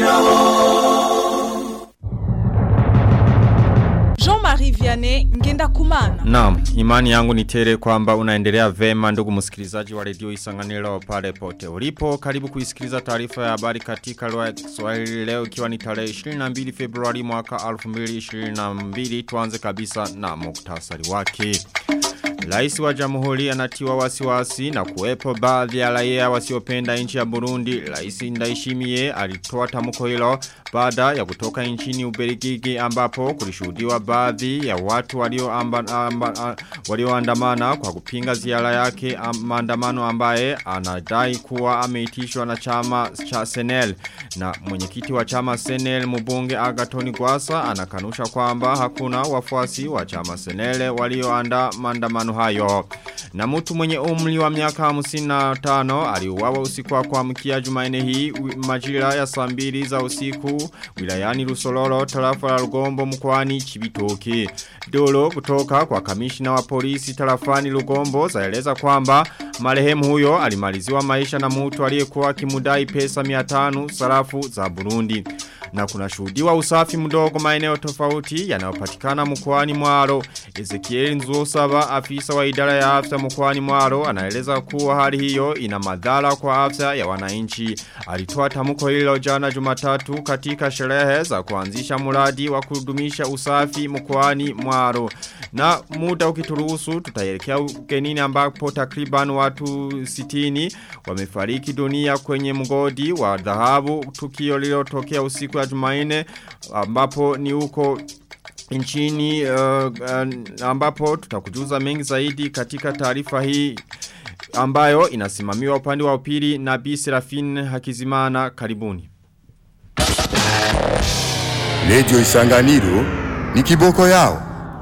Jean-Marie Vianney Ngenda Kumana. Naam, imani yangu ni tele kwamba unaendelea vema ndugu msikilizaji wa redio Isanganiro pale pote ulipo. Karibu kuisikiliza taarifa ya habari katika lugha ya Kiswahili leo ikiwa ni tarehe 22 Februari mwaka 2022. Tuanze kabisa na muktasari wake. Rais wa Jamhuri anatiwa wasiwasi na kuwepo baadhi ya raia wasiopenda nchi ya Burundi. Rais Ndayishimiye alitoa tamko hilo baada ya kutoka nchini Ubelgiji ambapo kulishuhudiwa baadhi ya watu walioandamana walio kwa kupinga ziara yake maandamano ambaye anadai kuwa ameitishwa na chama cha Senel na mwenyekiti wa chama Senel mbunge Agatoni Gwasa anakanusha kwamba hakuna wafuasi wa chama Senel walioandaa maandamano hayo. Na mtu mwenye umri wa miaka 55 aliuawa usiku wa kuamkia Jumanne hii majira ya saa mbili za usiku wilayani Rusoloro tarafa la Rugombo mkoani Chibitoke. Dolo kutoka kwa kamishina wa polisi tarafani Rugombo zaeleza kwamba marehemu huyo alimaliziwa maisha na mtu aliyekuwa akimudai pesa 500 sarafu za Burundi na kuna shuhudiwa usafi mdogo maeneo tofauti yanayopatikana mkoani Mwaro. Ezekiel Nzuosaba afisa wa idara ya afya mkoani Mwaro anaeleza kuwa hali hiyo ina madhara kwa afya ya wananchi. Alitoa tamko hilo jana Jumatatu katika sherehe za kuanzisha mradi wa kudumisha usafi mkoani Mwaro. Na muda ukituruhusu tutaelekea ugenini ambapo takriban watu 60 wamefariki dunia kwenye mgodi wa dhahabu tukio lililotokea usiku ya Jumanne ambapo ni huko nchini uh, uh, ambapo tutakujuza mengi zaidi katika taarifa hii ambayo inasimamiwa upande wa upili na Bi Serafine Hakizimana karibuni. Radio Isanganiro ni kiboko yao.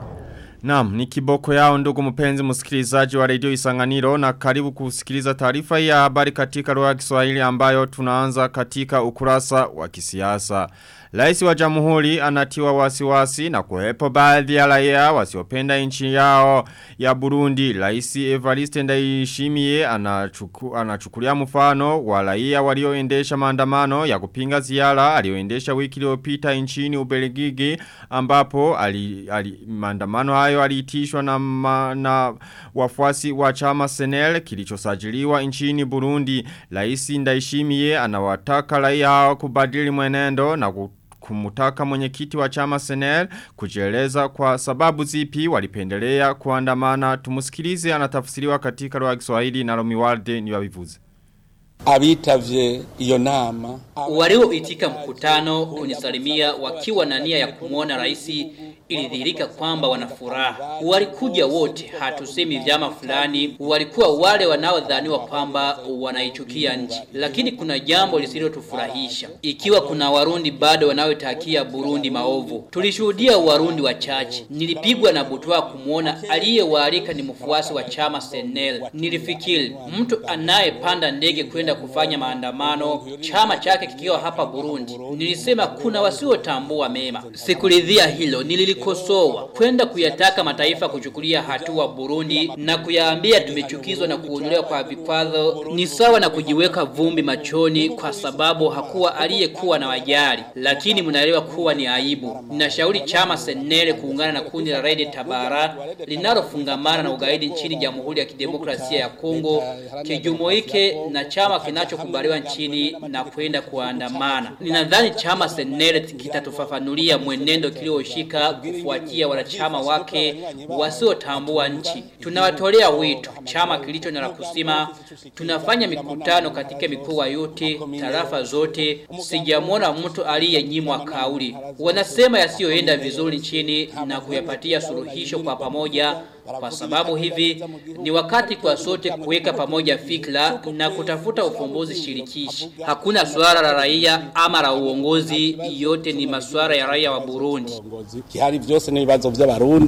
Naam, ni kiboko yao ndugu mpenzi msikilizaji wa redio Isanganiro na karibu kusikiliza taarifa ya habari katika lugha ya Kiswahili ambayo tunaanza katika ukurasa wa kisiasa. Rais wa Jamhuri anatiwa wasiwasi na kuwepo baadhi ya raia wasiopenda nchi yao ya Burundi. Rais Evariste Ndayishimiye anachuku, anachukulia mfano wa raia walioendesha maandamano ya kupinga ziara alioendesha wiki iliyopita nchini Ubelgiji ambapo ali, ali, maandamano hayo aliitishwa na, ma, na wafuasi wa chama Senel kilichosajiliwa nchini Burundi. Rais Ndayishimiye anawataka raia hao kubadili mwenendo na kumutaka mwenyekiti wa chama Senel kujieleza kwa sababu zipi walipendelea kuandamana tumusikilize anatafsiriwa katika lugha ya Kiswahili na Romiwalde ni wavivuze abitavye iyo nama walioitika mkutano kunisalimia wakiwa na nia ya kumwona rais ilidhihirika kwamba wana furaha. Walikuja wote, hatusemi vyama fulani, walikuwa wale wanaodhaniwa kwamba wanaichukia nchi. Lakini kuna jambo lisilotufurahisha, ikiwa kuna Warundi bado wanaotakia Burundi maovu. Tulishuhudia Warundi wachache. Nilipigwa na butwa kumwona aliyewaalika ni mfuasi wa chama Senel. Nilifikiri mtu anayepanda ndege kwenda kufanya maandamano, chama chake kikiwa hapa Burundi. Nilisema kuna wasiotambua mema. Sikuridhia hilo, nilili kulikosoa kwenda kuyataka mataifa kuchukulia hatua Burundi na kuyaambia tumechukizwa na kuondolewa kwa vikwazo ni sawa na kujiweka vumbi machoni kwa sababu hakuwa aliyekuwa na wajali lakini mnaelewa kuwa ni aibu ninashauri chama Senele kuungana na kundi la Red Tabara linalofungamana na ugaidi nchini Jamhuri ya Kidemokrasia ya Kongo kijumuike na chama kinachokubaliwa nchini na kwenda kuandamana ninadhani chama Senele kitatufafanulia mwenendo kilioshika kufuatia wanachama wake wasiotambua nchi. Tunawatolea wito chama kilicho na la kusema, tunafanya mikutano katika mikoa yote, tarafa zote. Sijamwona mtu aliyenyimwa kauli. Wanasema yasiyoenda vizuri nchini na kuyapatia suluhisho kwa pamoja kwa sababu hivi ni wakati kwa sote kuweka pamoja fikra na kutafuta ufumbuzi shirikishi. Hakuna swala la raia ama la uongozi, yote ni masuala ya raia wa Burundi. kihari vyose n'ibibazo by'abarundi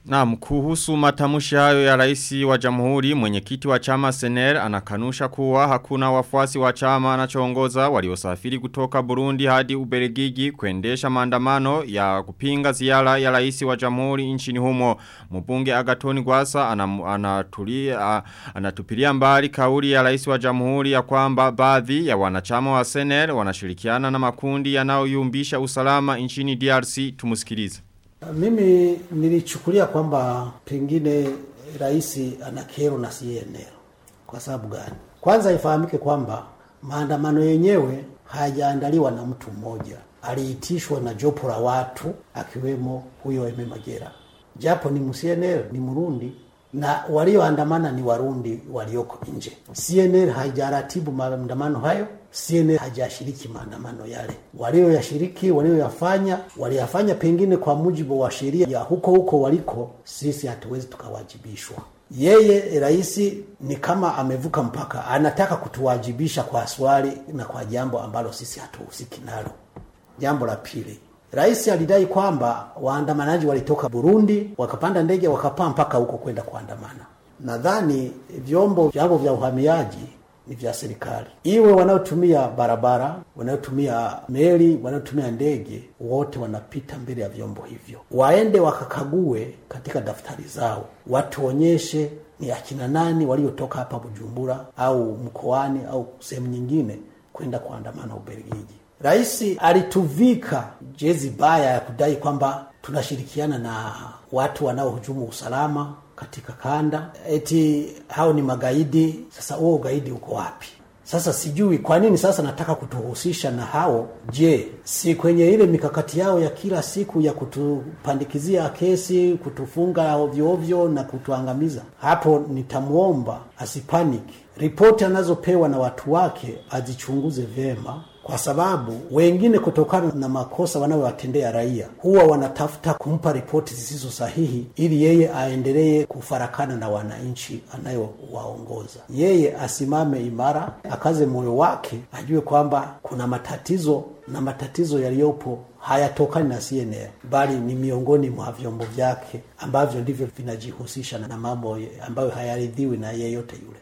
Naam, kuhusu matamushi hayo ya rais wa jamhuri mwenyekiti wa chama Sener anakanusha kuwa hakuna wafuasi wa chama anachoongoza waliosafiri kutoka Burundi hadi Ubelgiji kuendesha maandamano ya kupinga ziara ya rais wa jamhuri nchini humo. Mbunge Agatoni Gwasa anam- anatulia anatupilia mbali kauli ya rais wa jamhuri ya kwamba baadhi ya wanachama wa Sener wanashirikiana na makundi yanayoyumbisha usalama nchini DRC tumusikilize. Mimi nilichukulia kwamba pengine rais ana kero na CNL. Kwa sababu gani? Kwanza ifahamike kwamba maandamano yenyewe hayajaandaliwa na mtu mmoja, aliitishwa na jopo la watu akiwemo huyo Eme Magera, japo ni mCNL, ni Murundi na walioandamana ni Warundi walioko nje. CNL haijaratibu maandamano hayo, CNL hajashiriki maandamano yale. Walioyashiriki, walioyafanya, waliyafanya pengine kwa mujibu wa sheria ya huko huko waliko, sisi hatuwezi tukawajibishwa. Yeye rais ni kama amevuka mpaka, anataka kutuwajibisha kwa swali na kwa jambo ambalo sisi hatuhusiki nalo. Jambo la pili, rais alidai kwamba waandamanaji walitoka Burundi wakapanda ndege wakapaa mpaka huko kwenda kuandamana. Nadhani vyombo vyangu vya uhamiaji ni vya serikali, iwe wanaotumia barabara, wanaotumia meli, wanaotumia ndege, wote wanapita mbele ya vyombo hivyo, waende wakakague katika daftari zao, watuonyeshe ni akina nani waliotoka hapa Bujumbura au mkoani au sehemu nyingine kwenda kuandamana Ubelgiji. Rais alituvika jezi baya ya kudai kwamba tunashirikiana na watu wanaohujumu usalama katika kanda, eti hao ni magaidi. Sasa huo ugaidi uko wapi? Sasa sijui kwa nini sasa nataka kutuhusisha na hao. Je, si kwenye ile mikakati yao ya kila siku ya kutupandikizia kesi, kutufunga ovyo ovyo na kutuangamiza? Hapo nitamwomba asipaniki, ripoti anazopewa na watu wake azichunguze vyema kwa sababu wengine kutokana na makosa wanayowatendea raia huwa wanatafuta kumpa ripoti zisizo sahihi ili yeye aendelee kufarakana na wananchi anayowaongoza. Yeye asimame imara, akaze moyo wake, ajue kwamba kuna matatizo na matatizo yaliyopo hayatokani na CNL bali ni miongoni mwa vyombo vyake ambavyo ndivyo vinajihusisha na mambo ambayo hayaridhiwi na yeyote yule.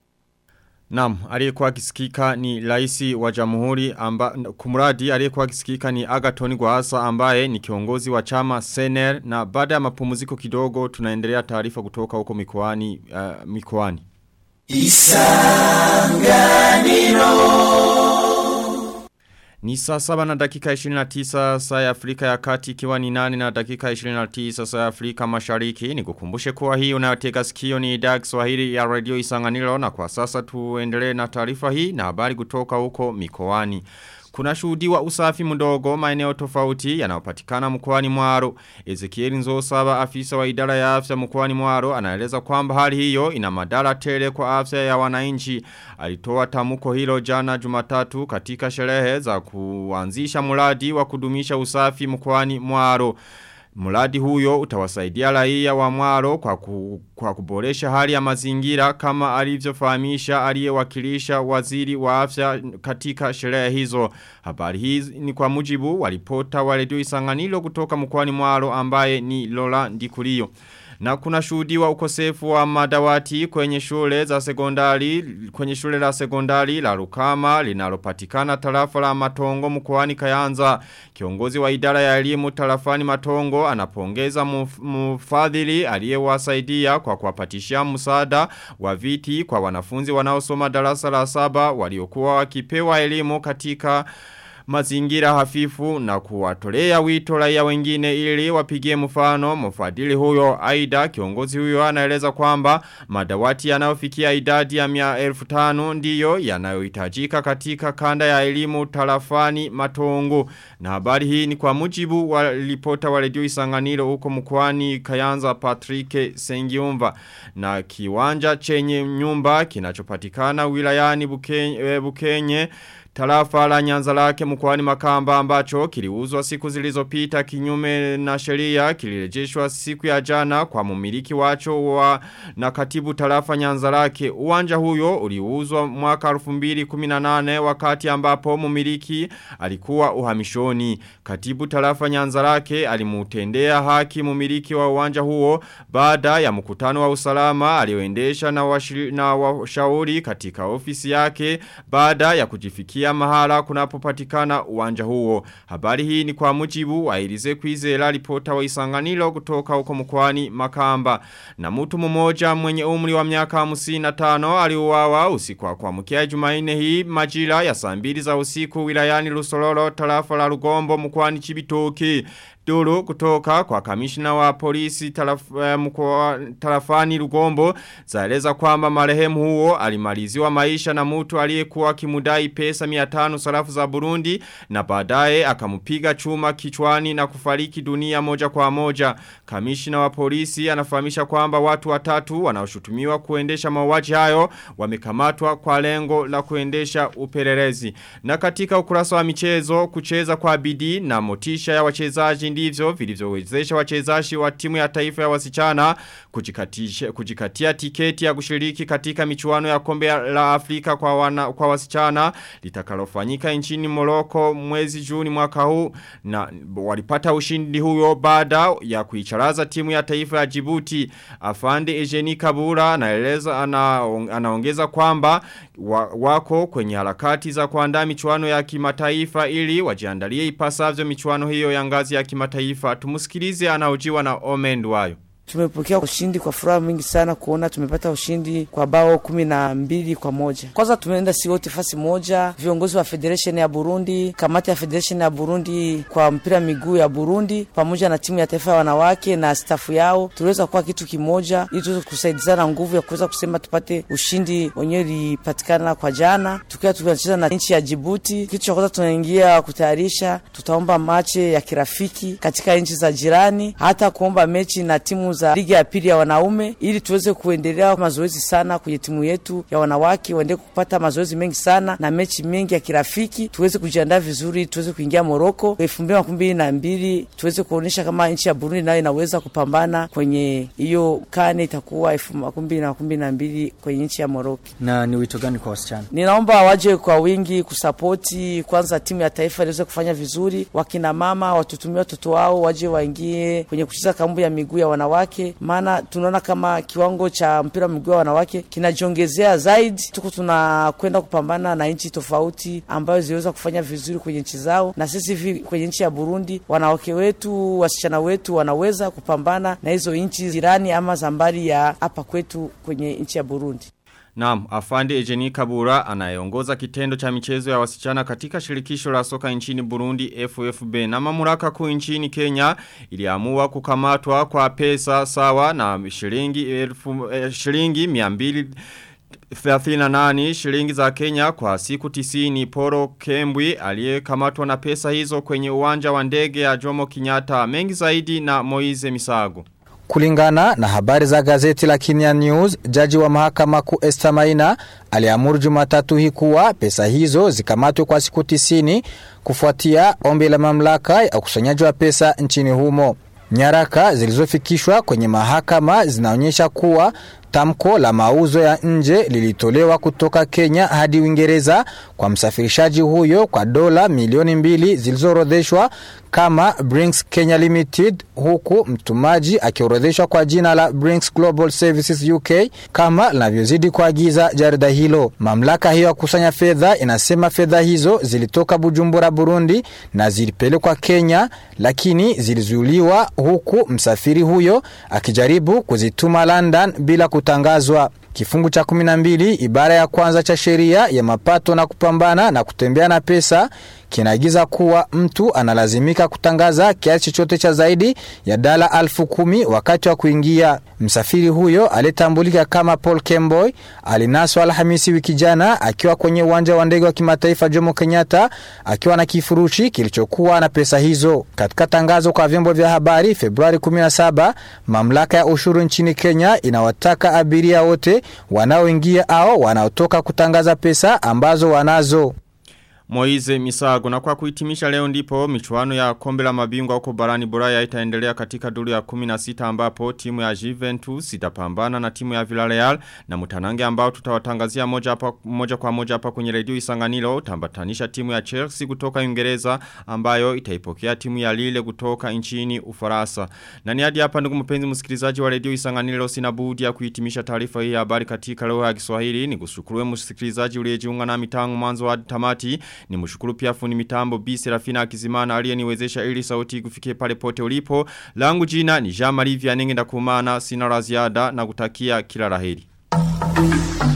Naam, aliyekuwa akisikika ni raisi wa jamhuri amba kumradi aliyekuwa akisikika ni Agaton Gwasa ambaye ni kiongozi wa chama Sener na baada ya mapumziko kidogo tunaendelea taarifa kutoka huko mikoani uh, mikoani. Ni saa saba na dakika 29 saa ya Afrika ya kati ikiwa ni nane na dakika 29 saa ya Afrika mashariki. Ni kukumbushe kuwa hii unayotega sikio ni idhaa ya Kiswahili ya radio Isanganiro na kwa sasa tuendelee na taarifa hii na habari kutoka huko mikoani. Kuna shuhudiwa usafi mdogo maeneo tofauti yanayopatikana mkoani Mwaro. Ezekiel Nzosaba afisa wa idara ya afya mkoani Mwaro anaeleza kwamba hali hiyo ina madhara tele kwa afya ya wananchi. Alitoa tamuko hilo jana Jumatatu katika sherehe za kuanzisha mradi wa kudumisha usafi mkoani Mwaro. Mradi huyo utawasaidia raia wa mwaro kwa, ku, kwa kuboresha hali ya mazingira kama alivyofahamisha aliyewakilisha waziri wa afya katika sherehe hizo. Habari hizi ni kwa mujibu walipota wa redio Isanganiro kutoka mkoani mwaro ambaye ni Lola Ndikulio. Na kuna shuhudiwa ukosefu wa madawati kwenye shule za sekondari kwenye shule la sekondari la Rukama linalopatikana tarafa la Matongo mkoani Kayanza. Kiongozi wa idara ya elimu tarafani Matongo anapongeza mfadhili aliyewasaidia kwa kuwapatishia msaada wa viti kwa wanafunzi wanaosoma darasa la saba waliokuwa wakipewa elimu katika mazingira hafifu na kuwatolea wito raia wengine ili wapigie mfano mfadhili huyo aida kiongozi huyo anaeleza kwamba madawati yanayofikia idadi ya mia elfu tano ndiyo yanayohitajika katika kanda ya elimu tarafani matongo na habari hii ni kwa mujibu wa ripota wa redio isanganiro huko mkwani kayanza Patrick Sengiumva na kiwanja chenye nyumba kinachopatikana wilayani bukenye, bukenye tarafa la nyanza lake mkwani makamba ambacho kiliuzwa siku zilizopita kinyume na sheria kilirejeshwa siku ya jana kwa mumiliki wacho wa na katibu tarafa nyanza lake. Uwanja huyo uliuzwa mwaka 2018 wakati ambapo mumiliki alikuwa uhamishoni. Katibu tarafa nyanza lake alimutendea haki mumiliki wa uwanja huo baada ya mkutano wa usalama alioendesha na, washiri, na washauri katika ofisi yake baada ya kujifikia mahala kunapopatikana uwanja huo. Habari hii ni kwa mujibu wa Ilize Kwizera ripota wa Isanganiro kutoka huko mkoani Makamba. Na mtu mmoja mwenye umri wa miaka 55 aliuawa usiku wa kuamkia Jumanne hii majira ya saa mbili za usiku wilayani Lusololo tarafa la Rugombo mkoani Chibitoke. Duru kutoka kwa kamishina wa polisi taraf, eh, mkwa, tarafani Rugombo zaeleza kwamba marehemu huo alimaliziwa maisha na mtu aliyekuwa kimudai pesa 500 sarafu za Burundi na baadaye akamupiga chuma kichwani na kufariki dunia moja kwa moja. Kamishina wa polisi anafahamisha kwamba watu watatu wanaoshutumiwa kuendesha mauaji hayo wamekamatwa kwa lengo la kuendesha upelelezi. Na katika ukurasa wa michezo kucheza kwa bidii na motisha ya wachezaji ndivyo vilivyowezesha wachezaji wa timu ya taifa ya wasichana kujikatisha kujikatia tiketi ya kushiriki katika michuano ya kombe la Afrika kwa wana, kwa wasichana litakalofanyika nchini Morocco mwezi Juni mwaka huu na walipata ushindi huyo baada ya kuicharaza timu ya taifa ya Djibouti afande Eugenie Kabura anaeleza ana, anaongeza kwamba wa, wako kwenye harakati za kuandaa michuano ya kimataifa ili wajiandalie ipasavyo michuano hiyo ya ngazi ya kimataifa tumusikilize anaojiwa na Omendwayo Tumepokea ushindi kwa furaha mingi sana kuona tumepata ushindi kwa bao kumi na mbili kwa moja. Kwanza tumeenda si wote fasi moja, viongozi wa federation ya Burundi, kamati ya federation ya Burundi kwa mpira miguu ya Burundi pamoja na timu ya taifa ya wanawake na stafu yao, tuliweza kuwa kitu kimoja ili tuweze kusaidizana nguvu ya kuweza kusema tupate ushindi wenyewe ulipatikana kwa jana, tukiwa tunacheza na nchi ya Djibouti. Kitu cha kwanza tunaingia kutayarisha, tutaomba mache ya kirafiki katika nchi za jirani, hata kuomba mechi na timu za ligi ya pili ya wanaume ili tuweze kuendelea mazoezi sana kwenye timu yetu ya wanawake, waendelee kupata mazoezi mengi sana na mechi mengi ya kirafiki, tuweze kujiandaa vizuri, tuweze kuingia Moroko elfu mbili makumi mbili na mbili tuweze kuonyesha kama nchi ya Burundi nayo inaweza kupambana kwenye hiyo kane itakuwa elfu makumi mbili na makumi mbili na mbili kwenye nchi ya Moroko. Na ni wito gani kwa wasichana? Ninaomba waje kwa wingi kusapoti kwanza timu ya taifa iliweze kufanya vizuri, wakina mama watutumie watoto wao waje waingie kwenye kucheza kambu ya miguu ya wanawake wanawake, maana tunaona kama kiwango cha mpira wa miguu wa wanawake kinajiongezea zaidi. Tuko tunakwenda kupambana na nchi tofauti ambayo ziliweza kufanya vizuri kwenye nchi zao, na sisi hivi kwenye nchi ya Burundi, wanawake wetu, wasichana wetu wanaweza kupambana na hizo nchi jirani ama za mbali ya hapa kwetu kwenye nchi ya Burundi. Naam, afande Ejeni Kabura anayeongoza kitendo cha michezo ya wasichana katika shirikisho la soka nchini Burundi FFB na mamlaka kuu nchini Kenya iliamua kukamatwa kwa pesa sawa na shilingi elfu eh, shilingi 200 38 shilingi za Kenya kwa siku tisini Poro Kembwi aliyekamatwa na pesa hizo kwenye uwanja wa ndege ya Jomo Kenyatta mengi zaidi na Moize Misago. Kulingana na habari za gazeti la Kenya News, jaji wa mahakama kuu Esther Maina aliamuru Jumatatu hii kuwa pesa hizo zikamatwe kwa siku tisini kufuatia ombi la mamlaka ya ukusanyaji wa pesa nchini humo. Nyaraka zilizofikishwa kwenye mahakama zinaonyesha kuwa tamko la mauzo ya nje lilitolewa kutoka Kenya hadi Uingereza kwa msafirishaji huyo kwa dola milioni mbili zilizoorodheshwa kama Brinks Kenya Limited huku mtumaji akiorodheshwa kwa jina la Brinks Global Services UK kama linavyozidi kuagiza jarida hilo. Mamlaka hiyo ya kusanya fedha inasema fedha hizo zilitoka Bujumbura, Burundi na zilipelekwa Kenya, lakini zilizuiliwa huku msafiri huyo akijaribu kuzituma London bila kutangazwa. Kifungu cha 12 ibara ya kwanza cha sheria ya mapato na kupambana na kutembea na pesa kinaagiza kuwa mtu analazimika kutangaza kiasi chochote cha zaidi ya dala alfu kumi wakati wa kuingia. Msafiri huyo aliyetambulika kama Paul Kemboy alinaswa Alhamisi wiki jana akiwa kwenye uwanja wa ndege wa kimataifa Jomo Kenyatta akiwa na kifurushi kilichokuwa na pesa hizo. Katika tangazo kwa vyombo vya habari Februari 17, mamlaka ya ushuru nchini Kenya inawataka abiria wote wanaoingia au wanaotoka kutangaza pesa ambazo wanazo. Moize Misago na kwa kuhitimisha leo ndipo michuano ya kombe la mabingwa huko barani Bulaya itaendelea katika duru ya 16 ambapo timu ya Juventus itapambana na timu ya Villarreal na mutanange ambao tutawatangazia moja, hapa, moja kwa moja hapa kwenye redio Isanganiro utambatanisha timu ya Chelsea kutoka Uingereza ambayo itaipokea timu ya Lille kutoka nchini Ufaransa. Na ni hadi hapa ndugu mpenzi msikilizaji wa redio Isanganiro sina budi ya kuhitimisha taarifa hii ya habari katika lugha ya Kiswahili ni kushukuru msikilizaji uliyejiunga na mitangu mwanzo hadi tamati ni mshukuru pia fundi mitambo B Serafina Akizimana aliyeniwezesha ili sauti kufikie pale pote ulipo. Langu jina ni Jean Marie Vianenge ndakumana sina la ziada na kutakia kila laheri.